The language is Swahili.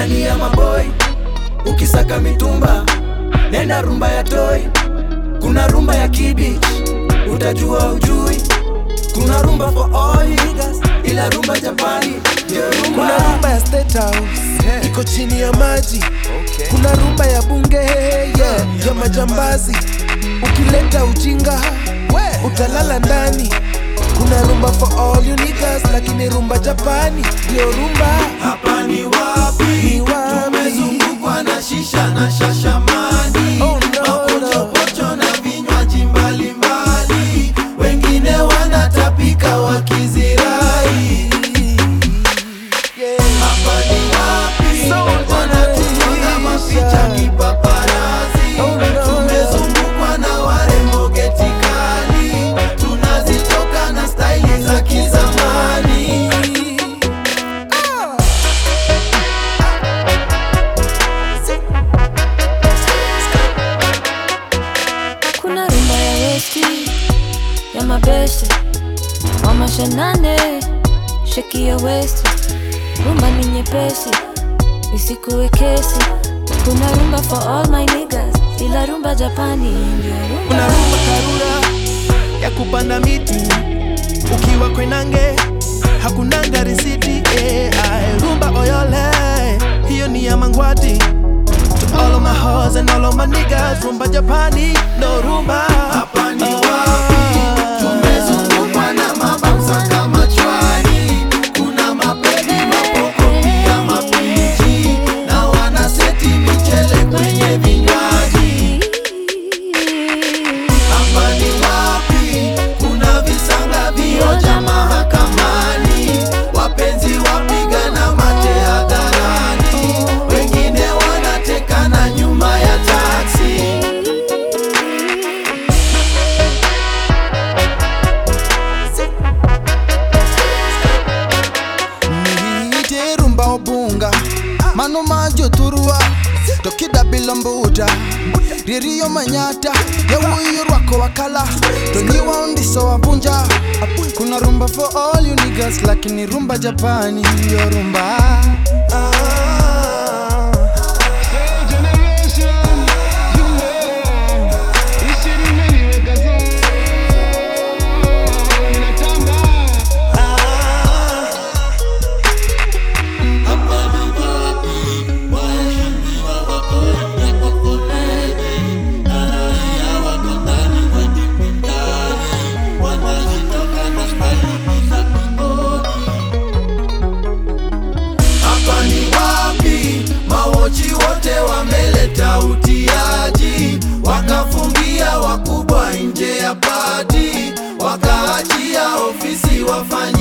ni ya maboi ukisaka mitumba nenda rumba ya toi kuna rumba ya kibich utajua ujui kuna rumba for all niggas ila rumba japani ndio rumba kuna rumba ya State House iko chini ya maji kuna rumba ya bunge yeah, ya majambazi ukileta ujinga utalala ndani kuna rumba for all you niggas lakini rumba japani ndio rumba hapa ni wapi Ni wapi? tumezungukwa na shisha na shashamani Oh, no, no. mapochopocho na vinywaji mbalimbali wengine wanatapika wakizirai yeah. hapa ni wapi So wanatufunga mapicha kipaparazi Oh, no, no. tumezungukwa na warembo geti kali tunazitoka na staili za kizamani kuna rumba ya westi ya mabeste wa mashanane sheki ya westi rumba ni nyepesi isikuwe kesi kuna rumba for all my niggas ila rumba japani ndio kuna rumba rumba karura ya kupanda miti ukiwa kwenange hakunanga risiti eh, ae, rumba oyole hiyo ni ya mangwati to all of my hoes and all of my niggas rumba japani no rumba hapa ni wapi tumezungukwa na mabausa kama chwani kuna mapedi mapoko pia mapiji na wanaseti michele kwenye vinywaji hapa ni wapi kuna visanga vioja mahakamani wapenzi wapigana mate hadharani wengine wanatekana nyuma ya taksi niite rumba obunga mano majo turua tokida bilombuda ririyo manyata yawuyo rwako wakala tonyiwa undiso wabunja kuna rumba for all you niggas lakini rumba japani yo rumba hapa ni wapi mawochi wote wameleta utiaji wakafungia wakubwa nje ya pati wakaachia ofisi wafanya